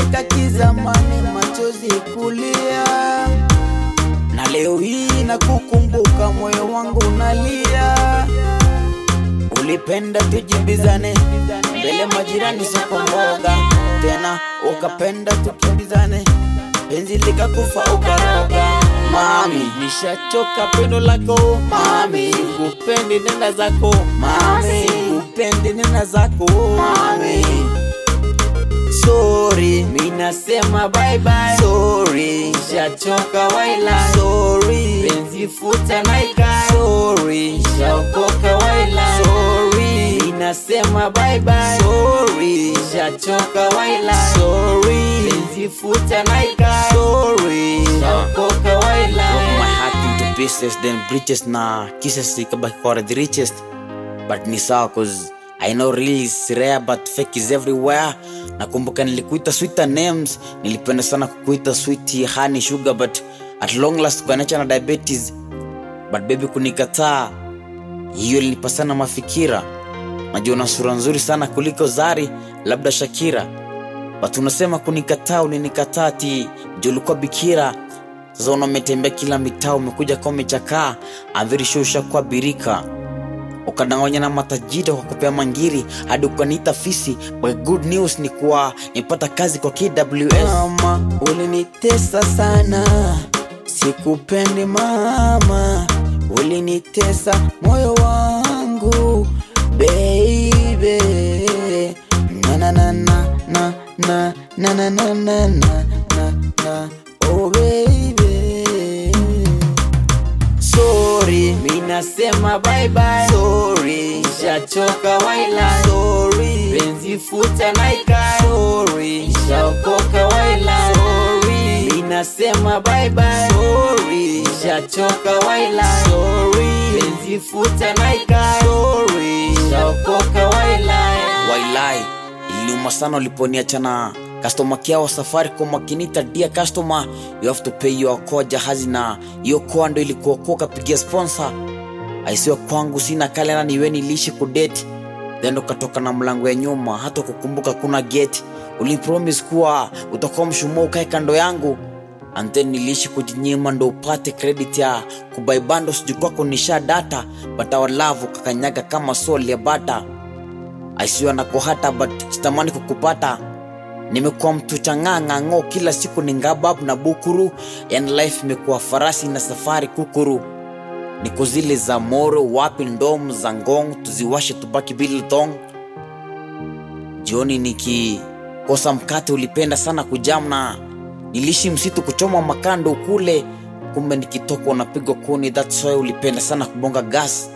Nilicheka kizamani, machozi kulia, na leo hii na kukumbuka, moyo wangu unalia. Ulipenda tujibizane mbele majirani, soko mboga tena, ukapenda tukimbizane, penzi likakufa ukaroga. Mami, nishachoka pendo lako mami, sikupendi nenda zako mami, sikupendi nenda zako mami. Sorry, mi nasema bye bye. Sorry, nishachoka waila. Sorry, penzi futa naika. Sorry, nishaokoka waila. Sorry, mi nasema bye bye. Sorry, nishachoka waila. Sorry, penzi futa naika. Sorry, nishaokoka waila. Broke my heart into pieces then breaches na kisses ikabaki kwa the richest but ni sawa cause I know real is rare but fake is everywhere nakumbuka nilikuita sweeter names nilipenda sana kukuita sweet honey sugar but at long last ukaniacha na diabetes but baby kunikataa hiyo ilinipa sana mafikira najua una sura nzuri sana kuliko zari labda shakira but unasema kunikataa ulinikataa ti juu ulikuwa bikira sasa una umetembea kila mitaa umekuja kwa umechakaa I'm very sure ushakuwa birika ukadanganya na matajiri kwa kupea mangiri hadi ukaniita fisi but good news ni kuwa nipata kazi kwa KWS Mama, ulinitesa sana, sikupendi mama, ulinitesa moyo wangu baby, na na na na na na na na na na na na na oh baby. Sorry, mi nasema bye bye. Sorry, nishachoka waila. Sorry, penzi futa naika. Sorry, nishaokoka waila. Sorry, mi nasema bye bye. Sorry, nishachoka waila. Sorry, penzi futa naika. Sorry, nishaokoka waila. wailai iliuma sana uliponiachana customer care wa safaricom akinita dia customer you have to pay your koa jahazi na hiyo koa ndo ilikuokoa kapigia sponsor aisiwa kwangu sina kalenda niwe niliishi kudeti then ukatoka na mlango ya nyuma hata kukumbuka kuna geti ulipromis kuwa utakuwa mshumaa ukae kando yangu and then niliishi kujinyima ndo upate credit ya kubaibando sijui kwako nisha data but our love ukakanyaga kama sol ya bata aisiwa nako hata but sitamani kukupata nimekuwa mtu chang'ang'ang'o kila siku ni ngabab na bukuru yani life imekuwa farasi na safari kukuru niko zile za moro wapi ndom za ngong tuziwashe tubaki biltong jioni nikikosa mkate ulipenda sana kujamna niliishi msitu kuchoma makando kule kumbe nikitoka unapigwa kuni that's why ulipenda sana kubonga gas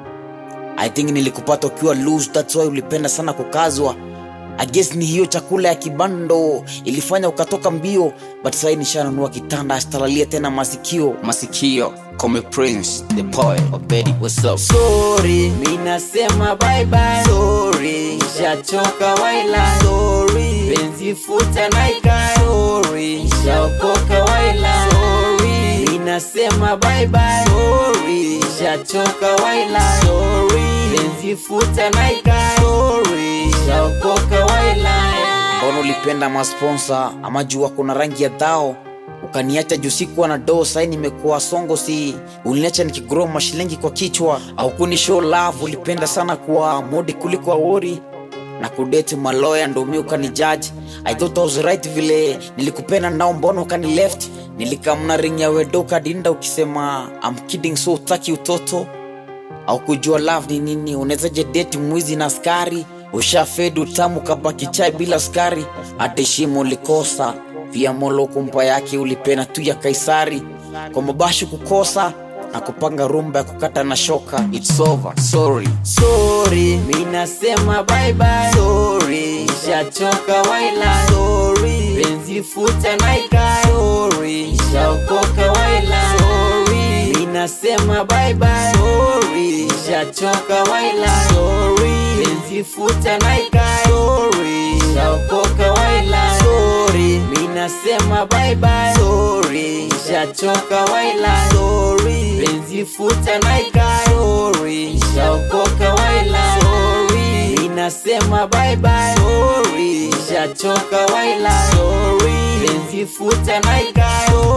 I think nilikupata ukiwa loose, that's why ulipenda sana kukazwa. I guess ni hiyo chakula ya kibando ilifanya ukatoka mbio, but sasa nishanunua kitanda astalalia tena masikio. masikio come prince the poet of Betty what's up Sorry, mi nasema bye bye. Sorry, nishachoka waila. Sorry, penzi futa naika. Sorry, nishaokoka waila. Sorry, mi nasema bye bye. Sorry, nishachoka waila. Sorry, penzi futa naika. Sorry, nishaokoka waila. Mbona ulipenda masponsa ama jua kuna rangi ya dhao ukaniacha juu sikuwa na doo, sai nimekuwa songo, si uliniacha nikigrow mashilingi kwa kichwa, au kuni show love. Ulipenda sana kuwa modi kuliko awori na kudate maloya, ndo mi ukanijaji. I thought I was right vile nilikupenda nao, mbona ukani left? Nilikamna ring ya wedo kadinda ukisema I'm kidding, so utaki utoto au kujua love ni nini unawezaje date mwizi na askari ushafedu tamu kabaki chai bila sukari hata heshima ulikosa pia molo kumpa yake ulipena tu ya kaisari kwa mabashi kukosa na kupanga rumba ya kukata na shoka it's over sorry Sorry, mi nasema bye bye. Sorry, nishachoka waila. Sorry, penzi futa naika. Sorry, nishaokoka waila. Sorry, mi nasema bye bye. Sorry, nishachoka waila. Sorry, penzi futa naika. Sorry, nishaokoka waila. Sorry, mi nasema bye bye. Sorry, nishachoka waila. Sorry, penzi futa naika. Sorry, nishaokoka waila. Sorry, mi minasema bye bye sorry nishachoka waila sorry penzi futa naika sorry